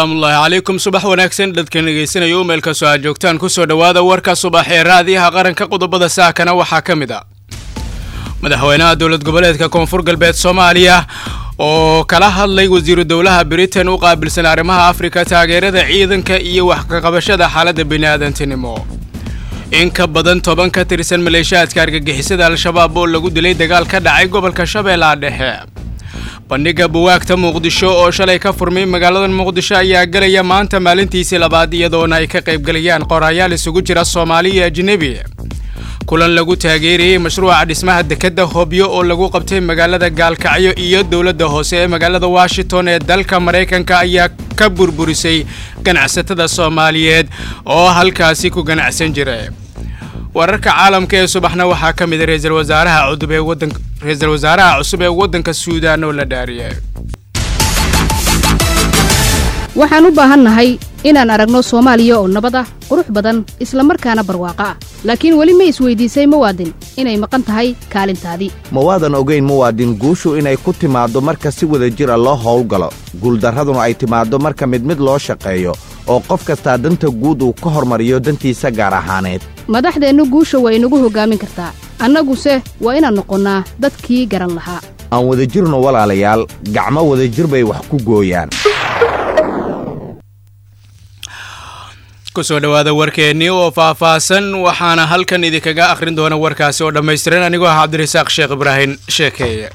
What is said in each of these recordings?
salaamullaahi calaykum subax wanaagsan dadkan dhegaysanaya u meelkastoo aad joogtaan kusoo dhowaada warka subax ee raadiyaha qaranka qodobada saakana waxaa ka mid a madaxweynaha dowlad goboleedka koonfur galbeed soomaaliya oo kala hadlay wasiiru dowlaha britain u qaabilsan arrimaha afrika taageerada ciidanka iyo wax kaqabashada xaaladda bini'aadantinimo in ka badan toban ka tirsan maleeshiyaadka argagixisada al-shabaab oo lagu dilay dagaal ka dhacay gobolka shabeellaha dhexe bandhiga buwaagta muqdisho oo shalay ka furmay magaalada muqdisho ayaa gelaya maanta maalintiisii labaad iyadoona ay ka qaybgelayaan qoraayaal isugu jira soomaali iyo ajnebi kulan lagu taageerayey mashruuca dhismaha dekedda hobyo oo lagu qabtay magaalada gaalkacyo iyo dowladda hoose ee magaalada washington ee dalka maraykanka ayaa ka burburisay ganacsatada soomaaliyeed oo halkaasi ku ganacsan jira wararka caalamka ee subaxna waxaa ka mid a ra-iisul wasaaraha cudub ee wadanka ra-iisul wasaaraha cusub ee waddanka suudaan oo la dhaariyay waxaan u baahannahay inaan aragno soomaaliya oo nabad ah qurux badan isla markaana barwaaqo ah laakiin weli ma isweydiisay muwaadin inay maqan tahay kaalintaadii ma waadan ogayn muwaadin guushu inay ku timaaddo marka si wada jir a loo howlgalo guuldarraduna ay timaaddo marka mid mid loo shaqeeyo oo qof kastaa danta guud uu ka hormariyo dantiisa gaar ahaaneed madaxdeennu guusha waa inagu hoggaamin kartaa annaguse waa inaan noqonnaa dadkii garan lahaa aan wadajirno walaalayaal gacmo wadajir bay wax ku gooyaan kusoo dhowaada warkeennii oo faahfaahsan waxaana halkan idinkaga akhrin doona warkaasi oo dhammaystiran anigoo ah cabdirasaaq sheekh ibraahim sheekeeye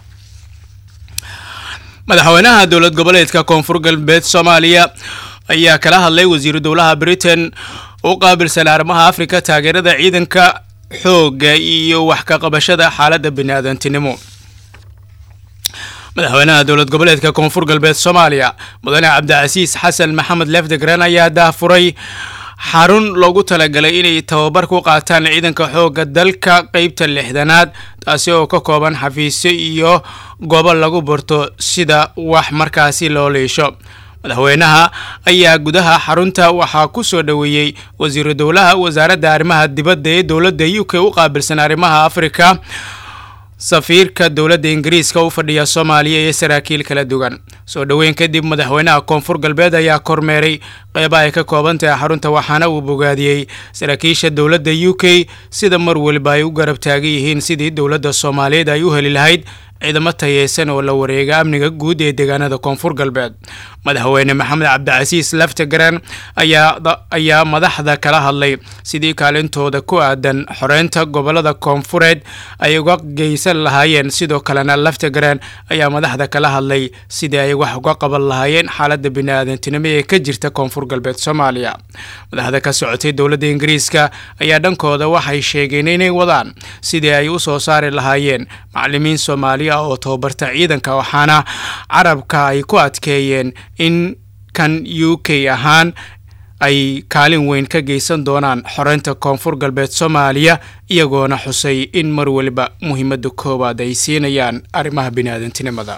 madaxweynaha dowlad goboleedka koonfur galbeed soomaaliya ayaa kala hadlay wasiiru dowlaha britain u qaabilsan arrimaha afrika taageerada ciidanka xoogga iyo wax ka qabashada xaaladda biniaadantinimo madaxweynaha dowlad goboleedka koonfur galbeed soomaaliya mudane cabdicasiis xasan maxamed lefdegran ayaa daafuray xarun loogu talagalay inay tababar ku qaataan ciidanka xoogga dalka qeybta lixdanaad taasi oo ka kooban xafiisyo iyo goobo lagu barto sida wax markaasi loo liisho madaxweynaha ayaa gudaha xarunta waxaa ku soo dhoweeyey wasiiru dowlaha wasaaradda arrimaha dibadda ee dowladda u k u qaabilsan arrimaha afrika safiirka dowladda ingiriiska u fadhiya soomaaliya iyo saraakiil kala duwan soo dhoweyn kadib madaxweynaha koonfur galbeed ayaa kormeeray qeyba ay ka kooban tahay xarunta waxaana uu bogaadiyey saraakiisha dowladda u k sida mar weliba ay u garab taagan yihiin sidii dowladda soomaaliyeed ay u heli lahayd ciidamo tayeysan oo la wareega amniga guud ee deegaanada koonfur galbeed madaxweyne maxamed cabdicasiis laftagaran ayaa madaxda kala hadlay sidii kaalintooda ku aadan xoreynta gobolada koonfureed ay uga geysan lahaayeen sidoo kalena laftagaran ayaa madaxda kala hadlay sidii ay wax uga qaban lahaayeen xaaladda biniaadantinimo ee ka jirta koonfur galbeed soomaaliya madaxda ka socotay dowladda ingiriiska ayaa dhankooda waxay sheegeen inay wadaan sidii ay u soo saari lahaayeen macalimiin soomaaliya oo tababarta ciidanka waxaana carabka ay ku adkeeyeen in kan u k ahaan ay kaalin weyn ka geysan doonaan xoreynta koonfur galbeed soomaaliya iyagoona xusay in mar waliba muhiimadda koowaad ay siinayaan arrimaha biniaadantinimada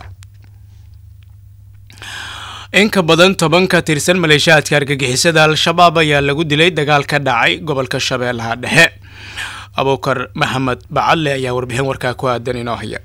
in ka badan toban ka tirsan maleeshiyaadka argagixisada al-shabaab ayaa lagu dilay dagaal ka dhacay gobolka shabeellaha dhexe abuukar maxamed bacadle ayaa warbixin warkaa ku aadan inoo haya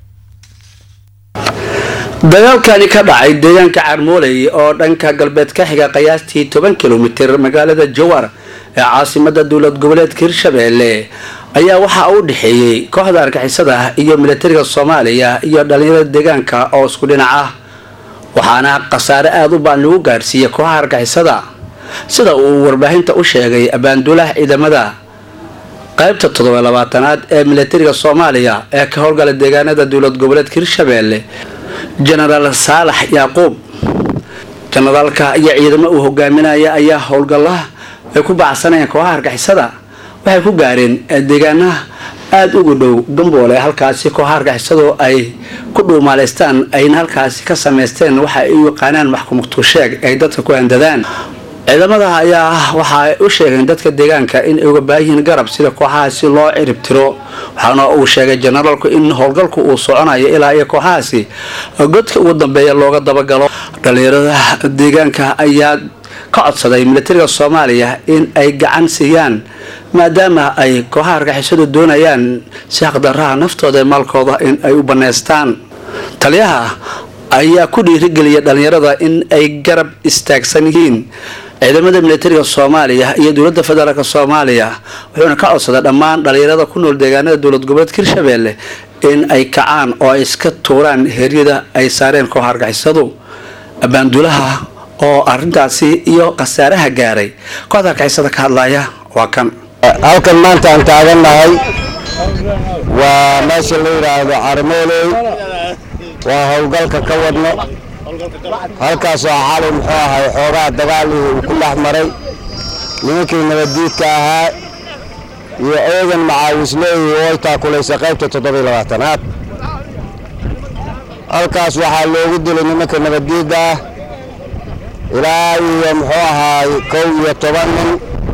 dagaalkani ka dhacay deegaanka carmooley oo dhanka galbeed ka xiga qiyaastii toban kilomitir magaalada jowar ee caasimada dowlad goboleedka hirshabeelle ayaa waxaa u dhexeeyey kooxda argixisada iyo milatariga soomaaliya iyo dhalinyarada deegaanka oo isku dhinac ah waxaana khasaare aada u baan lagu gaarsiiyey kooxaha argixisada sida uu warbaahinta u sheegay abaanduulaha ciidamada qaybta toddoba labaatanaad ee milatariga soomaaliya ee ka howlgala deegaanada dowlad goboleedka hirshabeelle jenaraal saalax yaaquub jenaraalka iyo ciidamo uu hogaaminaya ayaa howlgalaha ay ku bacsanayeen kooxaha argixisada waxay ku gaareen deegaanaha aada ugu dhow gamboole halkaasi kooxaha argixisadu ay ku dhuumaaleystaan ayna halkaasi ka samaysteen waxa ay u yaqaanaan maxkumugtusheeg ay dadka ku handadaan ciidamada ayaa waxa ay u sheegeen dadka deegaanka in ay uga baayihiin garab sida kooxahaasi loo cirib tiro waxaana uu sheegay jenaraalku in howlgalku uu soconayo ilaa iyo kooxahaasi godka ugu dambeeya looga dabagalo dhalinyarada deegaanka ayaa ka codsaday milatariga soomaaliya in ay gacan siiyaan maadaama ay kooxaha argixisadu doonayaan si xaqdaraha naftooda ee maalkooda in ay u bannaystaan taliyaha ayaa ku dhiirigeliya dhalinyarada in ay garab istaagsan yihiin ciidamada militariga soomaaliya iyo dowlada federaalk soomaaliya wuxuuna ka codsaday dhammaan dhalinyarada ku nool deegaanada dowlad goboleedka hirshabelle in ay kacaan oo ay iska tuuraan heeryada ay saareen koox argixisadu abaandulaha oo arintaasi iyo khasaaraha gaaray kooxda argixisada ka hadlaya waa kan halkan maanta aan taagannahay waa meesha la yidhaahdo carmooley waa howlgalka ka wadno halkaasoo xalay muxuu ahay xoogaa dagaalii uu ku dhex maray nimankii nabaddiidka ahaa iyo eedan macaawisleeyi oo ay taakulaysa qaybta toddobiy labaatanaad halkaas waxaa loogu dilay nimanka nabaddiidda ah ilaa iyo muxuu ahaay kow iyo toban nin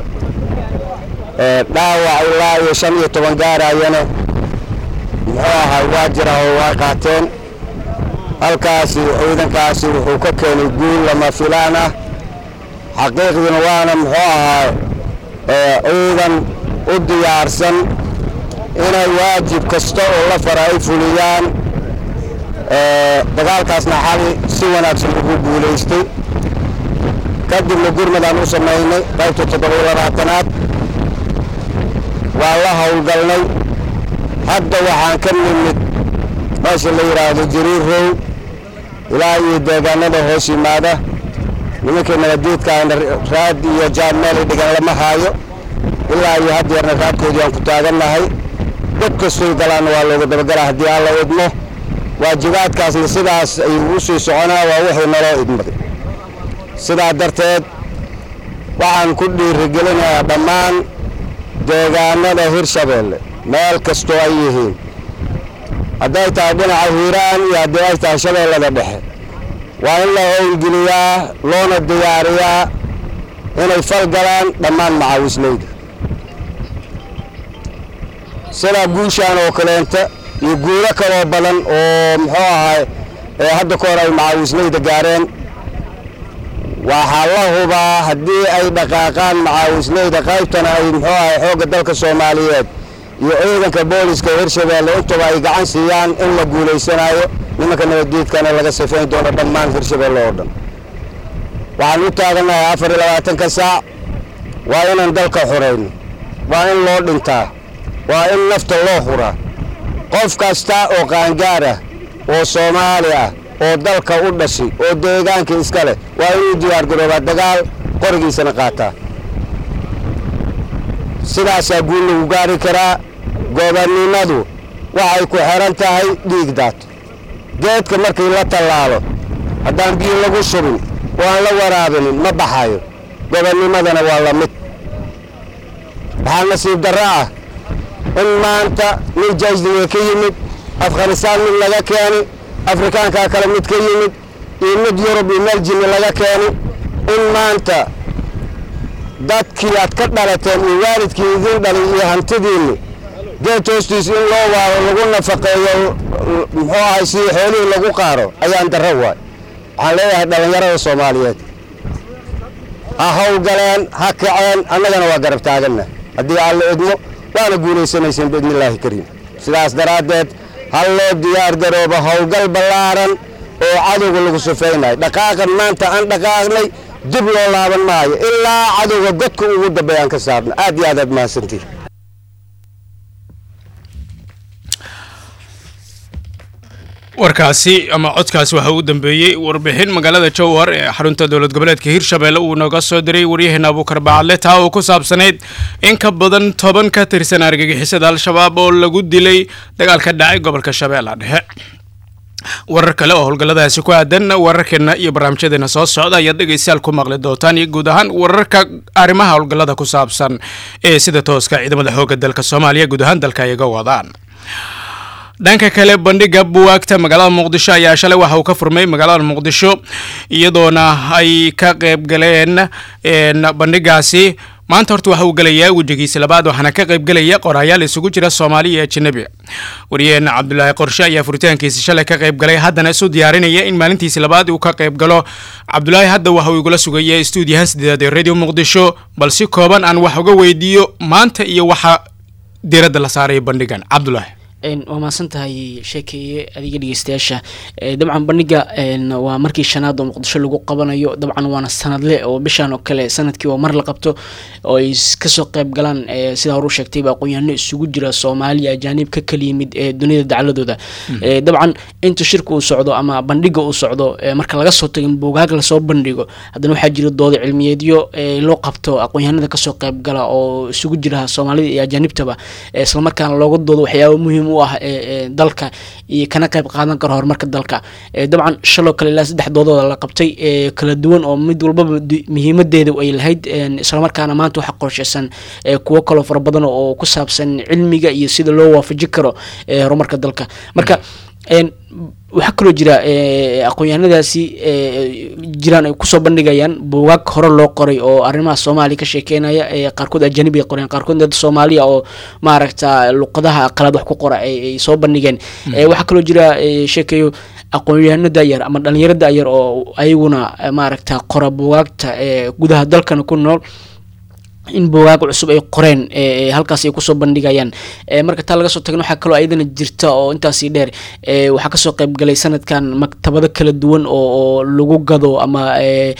dhaawac ilaa iyo shan iyo toban gaarayana muxuu ahaay waa jira oo waa qaateen halkaasi ciidankaasi wuxuu ka keenay guul lama filaan ah xaqiiqdiina waana muxuu ahaa ciidan u diyaarsan inay waajib kasta oo la fara ay fuliyaan dagaalkaasna xali si wanaagsan ugu guulaystay kadibna gurmadaan u samaynay qaybta toddobiyo labaatanaad waan la howlgalnay hadda waxaan ka nimid meesha la yidhaahdo jiriirow ilaa iyo deegaanada hoos yimaada nimankii nabaddiidkaana raad iyo jaan meelay dhigan lama haayo ilaa iyo haddeerna raadkoodii aan ku taagannahay dad kastoy galaanna waa looga dabagalaa haddii aan la idmo waajibaadkaasna sidaas ayuu u sii soconaa waa wixii naloo idmaday sidaa darteed waxaan ku dhiirigelinayaa dhammaan deegaanada hirshabeelle meel kastoo ay yihiin hadday tahay dhinaca hiiraan iyo haddii ay tahay shabeellada dhexe waa in la howlgeliyaa loona diyaariyaa inay fal galaan dhammaan macaawisleyda sidaa guushaan oo kaleenta iyo guulo kaloo badan oo muxuu ahay ee hadda ka hor ay macaawisleyda gaareen waxaa la hubaa haddii ay dhaqaaqaan macaawisleyda qaybtana ay muxuu ahay xoogga dalka soomaaliyeed iyo ciidanka booliska hirshabeelle intaba ay gacan siiyaan in la guulaysanayo nimanka nabaddiidkana laga sifayn doono dhammaan hirshabeelle oo dhan waxaan u taagannahay afar iyo labaatanka saac waa inaan dalka xurayno waa in loo dhintaa waa in nafta loo huraa qof kasta oo qaangaar ah oo soomaali ah oo dalka u dhashay oo deegaanka iska leh waa inuu diyaargaroobaa dagaal qorigiisana qaataa sidaasaa guul lagu gaari karaa gobonnimadu waxay ku xidhan tahay dhiig daato geedka markii la tallaalo haddaan biyo lagu shubin oo aan la waraabinin ma baxayo gobonnimadana waa la mid waxaa nasiib darro ah in maanta nin jaysdiga ka yimid afghanistaan mid laga keeni afrikaankaa kale mid ka yimid iyo mid yurub iyo meel jinni laga keeni in maanta dadkii aad ka dhalateen iyo waalidkii idiin dhalay iyo hantidiinni geed hoostiis in loo waaro lagu nafaqeeyo muxuu ahay si xoolihii lagu qaaro ayaan darro waay waxaan leeyahay dhallinyarada soomaaliyeed ha howlgaleen ha kaceen annagana waa garab taaganna haddii aan la idmo waana guulaysanayseen biidnillaahi kariim sidaas daraaddeed hal loo diyaar garoobo howlgal ballaaran oo cadowga lagu sufaynayo dhaqaaqan maanta aan dhaqaaqnay dib loo laaban maayo ilaa cadowga godka ugu dambeeyaan ka saarno aad iyo aad aad mahadsantihin warkaasi ama codkaasi waxaa u dambeeyey warbixin magaalada jowhar ee xarunta dowlad goboleedka hirshabelle uu nooga soo diray waryaheena abuukar bacadle taa oo ku saabsanayd in ka badan toban ka tirsan argagixisada al-shabaab oo lagu dilay dagaal ka dhacay gobolka shabeella dhexe warar kale oo howlgalladaasi ku aadan wararkeena iyo barnaamijyadeena soo socda ayaad dhegaystayaal ku maqli doontaan iyo guud ahaan wararka arrimaha howlgallada ku saabsan ee sida tooska ciidamada xoogga dalka soomaaliya guud ahaan dalka ay ga wadaan dhanka kale bandhiga buwaagta magaalada muqdisho ayaa shalay waxa uu ka furmay magaalada muqdisho iyadoona ay ka qayb galeen bandhigaasi maanta horta waxa uu gelayaa wejigiisa labaad waxaana ka qayb gelaya qoraayaal isugu jira soomaali iyo ajanabi wariyaheen cabdulaahi qorshe ayaa furitaankiisa shalay ka qayb galay haddana isu diyaarinaya in maalintiisi labaad uu ka qayb galo cabdulaahi hadda waxa uu igula sugaya stuudiyaha sideedaad ee radio muqdisho bal si kooban aan wax uga weydiiyo maanta iyo waxa diiradda la saaraya bandhigan cabdulaahi waa mahadsan tahay sheekeeye adiga dhegeystayaasha dabcan bandhiga waa markii shanaad oo muqdisho lagu qabanayo dabcan waana sanadle oo bishan oo kale sanadkii oo mar la qabto oo ay kasoo qeyb galaan sidaa horu sheegtayba aqoon-yahano isugu jira soomaaliya ajaanib ka kala yimid ee dunida dacladooda dabcan inta shirka uu socdo ama bandhiga uu socdo marka laga soo tago in buugaag lasoo bandhigo haddana waxaa jira dooda cilmiyeedyo loo qabto aqoon-yahanada kasoo qeyb gala oo isugu jira soomaalida iyo ajaanibtaba islamarkaana looga doodo waxyaaba muhiim u ah dalka iyo kana qeyb qaadan karo horumarka dalka dabcan shaloo kale ilaa saddex doodooda la qabtay kala duwan oo mid walbaba muhiimadeeda ay lahayd islamarkaana maanta waxaa qorsheysan kuwo kaloo fara badan oo ku saabsan cilmiga iyo sida loo waafaji karo horumarka dalka marka waxaa kaloo jira aqoon-yahanadaasi jiraan ay kusoo bandhigayaan buugaag hore loo qoray oo arrimaha soomaaliya ka sheekeynaya qaarkood ajanib ay qoreen qaarkood dad soomaaliya oo maaragta luqadaha qalaad wax ku qora ay soo bandhigeen waxaa kaloo jira sheekeeyo aqoon-yahano dayar ama dhalinyaro dayar oo ayaguna maaragta qora buugaagta gudaha dalkana ku nool in buugaag cusub ay qoreen halkaas ay kusoo bandhigayaan marka taa laga soo tagna waxaa kaloo ayadana jirta oo intaasi dheer waxaa kasoo qeyb galay sanadkan maktabado kala duwan oo lagu gado ama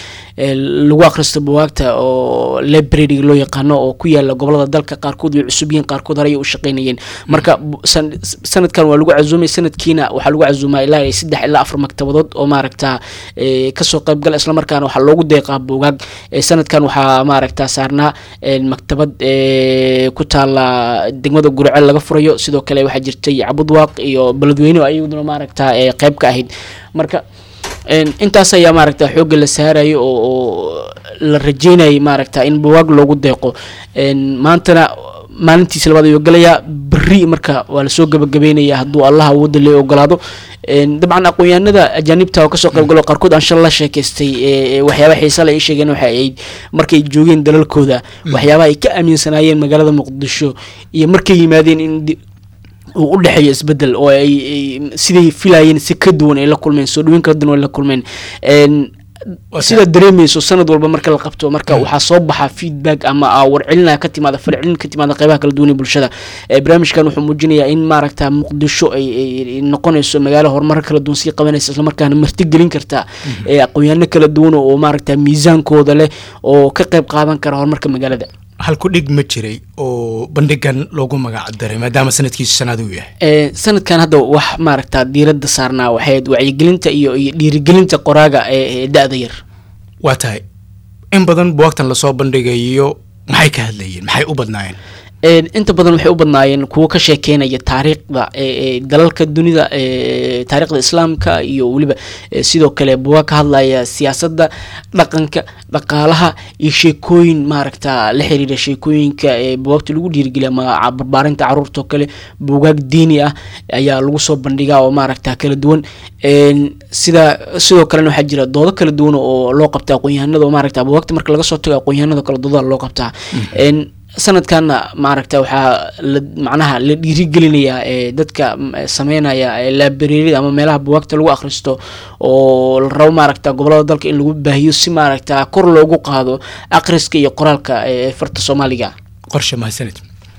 lagu akhristo buugaagta oo library loo yaqaano oo ku yaala gobolada dalka qaarkood way cusub yihiin qaarkood horey u shaqeynayeen marka sanadkan waa lagu casuumay sanadkiina waxaa lagu casuumaa ilaa saddex ilaa afar maktabadood oo maaragta kasoo qeyb gala islamarkaana waxaa loogu deeqaa buugaag sanadkan waxaa maaragta saarnaa maktabad ku taala degmada gurceel laga furayo sidoo kale waxaa jirtay cabudwaaq iyo beledweyne ayaduna maaragta qeyb ka ahayd marka intaas ayaa maaragta xoogga la saarayo oo la rajeynayay maaragta in buwaag loogu deeqo maantana maalintiisa labaad ayuu galayaa beri marka waa lasoo gabagabeynaya hadduu allah awooda lee ogolaado dabcan aqoon-yahanada ajaanibta oo kasoo qayb galo qaarkood aan shal la sheekaystay waxyaaba xiisa le ay sheegeen waxa ay markay joogeen dalalkooda waxyaabaha ay ka aaminsanaayeen magaalada muqdisho iyo markay yimaadeen in uu u dhexeeyo isbedel oo ay siday filayeen si ka duwan ay la kulmeen soo dhaweyn kala duwan ay la kulmeen sidaa dareemeyso sanad walba marka la qabto marka waxaa soo baxa feedback ama warcelina ka timaada farcelin ka timaada qeybaha kala duwan ee bulshada barnaamijkan wuxuu muujinayaa in maaragta muqdisho ay noqonayso magaalo horumar kala duwan sii qabanaysa islamarkaana martigelin karta aqoon-yaano kala duwan oo maaragta miisaankooda leh oo ka qeyb qaadan kara horumarka magaalada halku dhig ma jiray oo bandhigan loogu magac daray maadaama sanadkiisu sanaad uu yahay sanadkan hadda wax maaragta diiradda saarnaa waxayd wacyigelinta iyo iyo dhiirigelinta qoraaga ee da-da yar waa tahay in badan buwaagtan lasoo bandhigayo maxay ka hadlayeen maxay u badnaayeen inta badan waxay u badnaayeen kuwo ka sheekeynaya taariikhda dalalka dunida taariikhda islaamka iyo weliba sidoo kale buwaag ka hadlaya siyaasadda dhaqanka dhaqaalaha iyo sheekooyin maaragta la xiriira sheekooyinka buwaagta lagu dhiirigeliya ama barbaarinta caruurta oo kale buugaag diini ah ayaa lagu soo bandhigaa oo maaragta kala duwan sida sidoo kalena waxaa jira doodo kala duwan oo loo qabta aqoon-yahanada oo maaragta buwaagta marka laga soo tago aqoon-yahanada kale doodaa loo qabtaa sanadkanna maaragta waxaa la macnaha la dhiirigelinayaa ee dadka sameynaya laabareerida ama meelaha buwaagta lagu akhristo oo la rabo maaragta gobolada dalka in lagu baahiyo si maaragta kor loogu qaado akhriska iyo qoraalka ee farta soomaaliga qorshe mahadsanid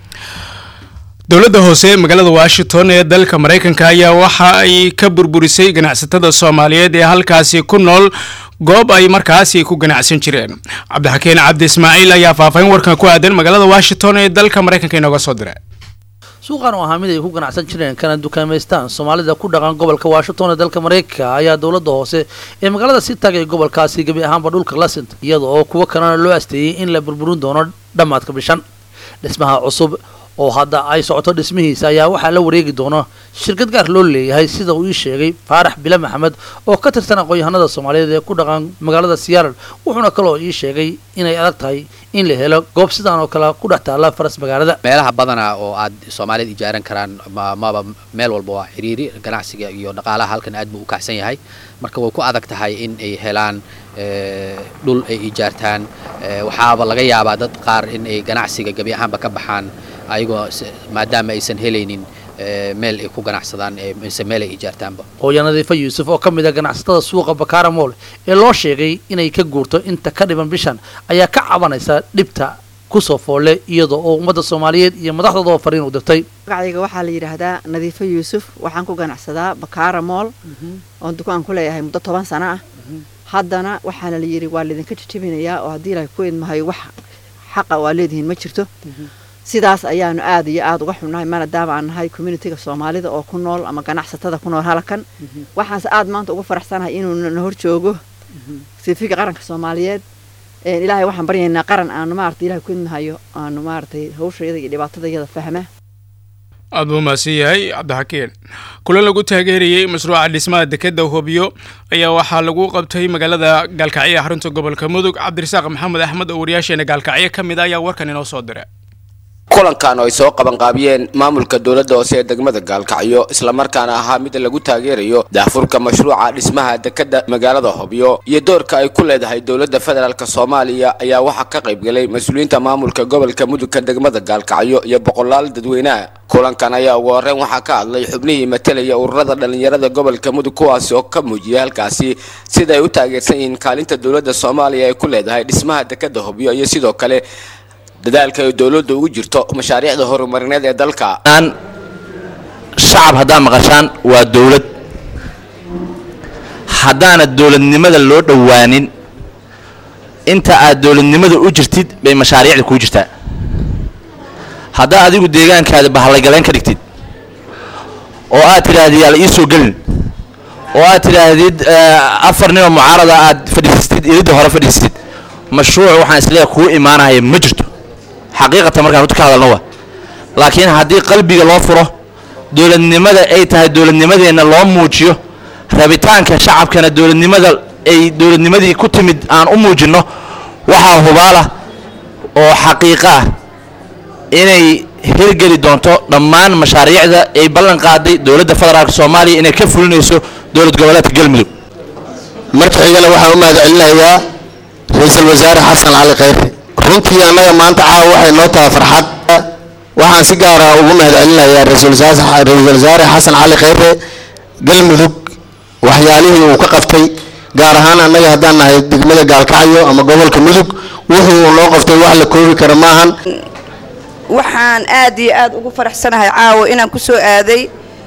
dowladda hoose ee magaalada washington ee dalka maraykanka ayaa waxa ay ka burburisay ganacsatada soomaaliyeed ee halkaasi ku nool goob ay markaasi ku ganacsan jireen cabdixakiin cabdi ismaaciil ayaa faahfaahin warkan ku aadan magaalada washington ee dalka maraykanka inooga soo diray suuqan oo ahaa mid ay ku ganacsan jireen kana dukaamaystaan soomaalida ku dhaqan gobolka washington ee dalka maraykanka ayaa dowladda hoose ee magaalada si taagay gobolkaasi gebi ahaanba dhulka la sintay iyada oo kuwo kalena loo asteeyey in la burburin doono dhammaadka bishan dhismaha cusub oo hadda ay socoto dhismihiisa ayaa waxaa la wareegi doona shirkad gaar loo leeyahay sida uu ii sheegay faarax bile maxamed oo ka tirsan aqoon-yahanada soomaaliyeed ee ku dhaqan magaalada siyaaral wuxuuna kaloo ii sheegay inay adag tahay in la helo goob sidaan oo kale ku dhex taalla faras magaalada meelaha badana oo aad soomaalida ijaaran karaan maba meel walba waa xiriiri ganacsiga iyo dhaqaalaha halkan aad buu u kacsan yahay marka way ku adag tahay in ay helaan dhul ay ijaartaan waxaaba laga yaabaa dad qaar in ay ganacsiga gebi ahaanba ka baxaan ayagoo maadaama aysan helaynin meel ay ku ganacsadaan mise meel ay ijaartaanba hooya nadiifa yuusuf oo ka mid a ganacsatada suuqa bakaara mool ee loo sheegay inay ka guurto inta ka dhiban bishan ayaa ka cabanaysa dhibta kusoo foolle iyada oo ummadda soomaaliyeed iyo madaxdoodaba fariin u dirtay magacayga waxaa la yidhaahdaa nadiifo yuusuf waxaan ku ganacsadaa bakaara mool oon dukaan ku leeyahay muddo toban sano ah haddana waxaana la yidhi waa laydinka jijibinayaa oo haddii ilahay ku idmahayo wax xaqa waa leedihiin ma jirto sidaas ayaanu aad iyo aad uga xunnahay maadaama aan nahay communitiga soomaalida oo ku nool ama ganacsatada ku nool halakan waxaanse aad maanta uga faraxsanahay inuu na hor joogo sifiga qaranka soomaaliyeed ilaahay waxaan baryaynaa qaran aanu maarata ilahay ku idmahayo aanu maaratay hawshayada iyo dhibaatadayada fahma aad buu mahadsan yahay cabdixakiin kulan lagu taageerayey mashruuca dhismaha dekeda hobyo ayaa waxaa lagu qabtay magaalada gaalkacyo ee xarunta gobolka mudug cabdirasaaq maxamed axmed oo wariyaasheena gaalkacyo ka mid a ayaa warkan inoo soo diray kulankan oo ay soo qabanqaabiyeen maamulka dowladda hoose ee degmada gaalkacyo islamarkaana ahaa mid lagu taageerayo daafurka mashruuca dhismaha dekeda magaalada hobyo iyo doorka ay ku leedahay dowladda federaalk soomaaliya ayaa waxaa ka qaybgalay mas-uuliyiinta maamulka gobolka mudugka degmada gaalkacyo iyo boqolaal dadweynaha kulankan ayaa ugu horreyn waxaa ka hadlay xubnihii matelaya ururada dhallinyarada gobolka mudug kuwaasi oo ka muujiyay halkaasi sida ay u taageersan yihiin kaalinta dowladda soomaaliya ay ku leedahay dhismaha dekeda hobyo iyo sidoo kale dadaalka ay dowladda ugu jirto mashaariicda horumarineed ee dalka shacab haddaad maqashaan waa dowlad haddaana dowladnimada loo dhowaanin inta aad dowladnimada u jirtid bay mashaariicda kuu jirtaa haddaa adigu deegaankaada bahallaygaleen ka dhigtid oo aad tidhaahdid yaala ii soo gelin oo aad tidhaahdid afar ninoo mucaarada aad fadhiisatid ilidda hore fadhiisatid mashruuc waxaan isleeyahay kuu imaanaya ma jirto xaqiiqatan markaan runta ka hadalno wa laakiin haddii qalbiga loo furo dowladnimada ay tahay dowladnimadeenna loo muujiyo rabitaanka shacabkana dowladnimada ay dowladnimadii ku timid aan u muujinno waxaa hubaala oo xaqiiqo ah inay hirgeli doonto dhammaan mashaariicda ay ballan qaaday dowladda federaalk soomaaliya inay ka fulinayso dowlad goboleedka galmudug marka xigana waxaan u mahad celinayaa ra-iisul wasaare xasan cali khayre runtii annaga maanta caawa waxay noo tahay farxad waxaan si gaara ugu mahad celinayaa ra-iisul wasaare xasan cali khayre galmudug waxyaalihii uu ka qabtay gaar ahaan annaga haddaan nahay degmada gaalkacyo ama gobolka mudug wuxuu noo qabtay wax la koobi kara maahan waxaan aad iyo aad ugu faraxsanahay caawa inaan ku soo aaday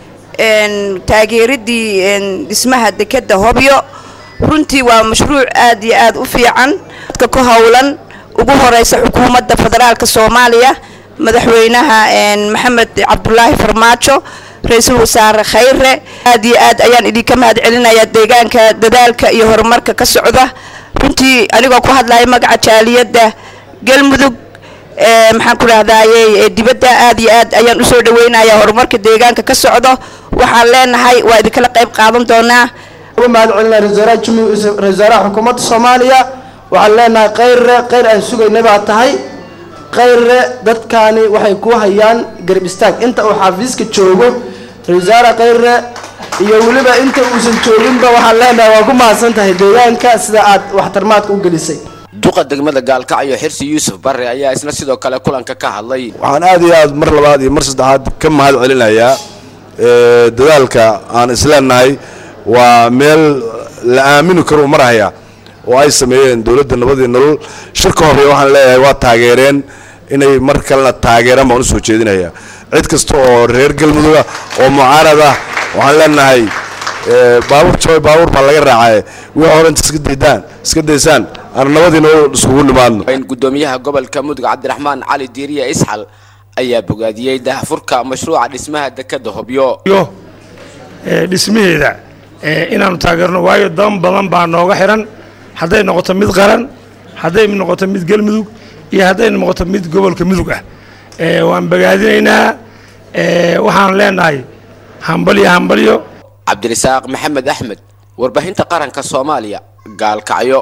taageeradii dhismaha dekeda hobyo runtii waa mashruuc aad iyo aad u fiican dadka ku howlan ugu horeysa xukuumadda federaalka soomaaliya madaxweynaha maxamed cabdulaahi farmaajo ra-iisul wasaare khayre aad iyo aad ayaan idinka mahad celinayaa deegaanka dadaalka iyo horumarka ka socda runtii anigoo ku hadlaya magaca jaaliyadda galmudug maxaan ku rahdaayey dibadda aad iyo aad ayaan usoo dhaweynayaa horumarka deegaanka ka socdo waxaan leenahay waa idinkala qayb qaadan doonaa mahad celinaa ra-isul wasaaraha xukuumadda soomaaliya waxaan leenahay khayre khayr aan sugaynay baa tahay khayre dadkaani waxay ku hayaan garab istaag inta uu xafiiska joogo ra-isul wasaare khayre iyo weliba inta uusan jooginba waxaan leenahay waa ku mahadsan tahay deegaanka sida aad waxtarmaadka u gelisay duqa degmada gaalkacyo xirsi yuusuf barre ayaa isna sidoo kale kulanka ka hadlay waxaan aad iyo aad mar labaad iyo mar saddexaad ka mahad celinayaa dadaalka aan isleenahay waa meel la aamini karo marhaya oo ay sameeyeen dowladda nabadii nolol shirka hore waxaan leeyahay waa taageereen inay mar kalena taageeraan baan usoo jeedinaya cid kasta oo reer galmuduga oo mucaarad ah waxaan leenahay baabuur jabay baabuur baa laga raacay wixii hore inta iska daydaan iska daysaan aan nabadii nolol iskugu nimaadno gudoomiyaha gobolka mudug cabdiraxmaan cali diiriya isxal ayaa bogaadiyey daahfurka mashruuca dhismaha dekeda hobyo dhismaheeda inaanu taageerno waayo dan badan baa nooga xiran hadday noqoto mid qaran hadday noqoto mid galmudug iyo hadday noqoto mid gobolka mudug ah waan bogaadinaynaa waxaan leenahay hambalyo hambalyo cabdirasaaq maxamed axmed warbaahinta qaranka soomaaliya gaalkacyo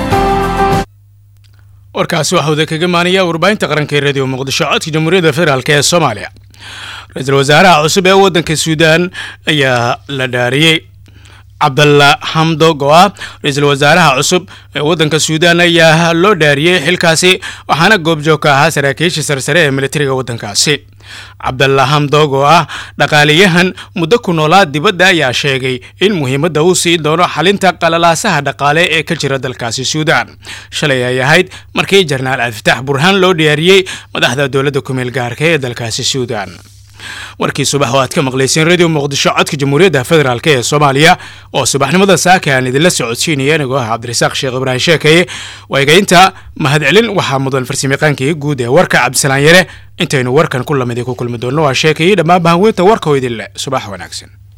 warkaasi waxaa wada kaga maanaya warbaahinta qaranka ee radio muqdisho codka jamhuuriyadda federaalk ee soomaaliya ra-iisul wasaaraha cusub ee waddanka suudaan ayaa la dhaariyey cabdalla xamdog oo ah ra-iisul wasaaraha cusub ee waddanka suudaan ayaa loo dhaariyey xilkaasi waxaana goobjoog ka ahaa saraakiisha sarsare ee militariga waddankaasi cabdalla xamdog oo ah dhaqaaliyahan muddo ku noolaa dibadda ayaa sheegay in muhiimadda uu sii doono xalinta qalalaasaha dhaqaale ee ka jira dalkaasi suudaan shalay ay ahayd markii jenaraal cabdifitaax burhaan loo dhaariyey madaxda dowladda kumeel gaarka ee dalkaasi suudaan warkii subax oo aad ka maqlayseen radio muqdisho codka jamhuuriyadda federaalk ee soomaaliya oo subaxnimada saaka aan idinla socodsiinaya anigoo ah cabdirasaaq sheekh ibraahim sheekaye waygaynta mahadcelin waxaa mudan farsamayaqaankii guud ee warka cabdisalaan yare intaynu warkan ku lamid ku kulmi doonno waa sheekayey dhammaan bahanweynta warka oo idin leh subax wanaagsan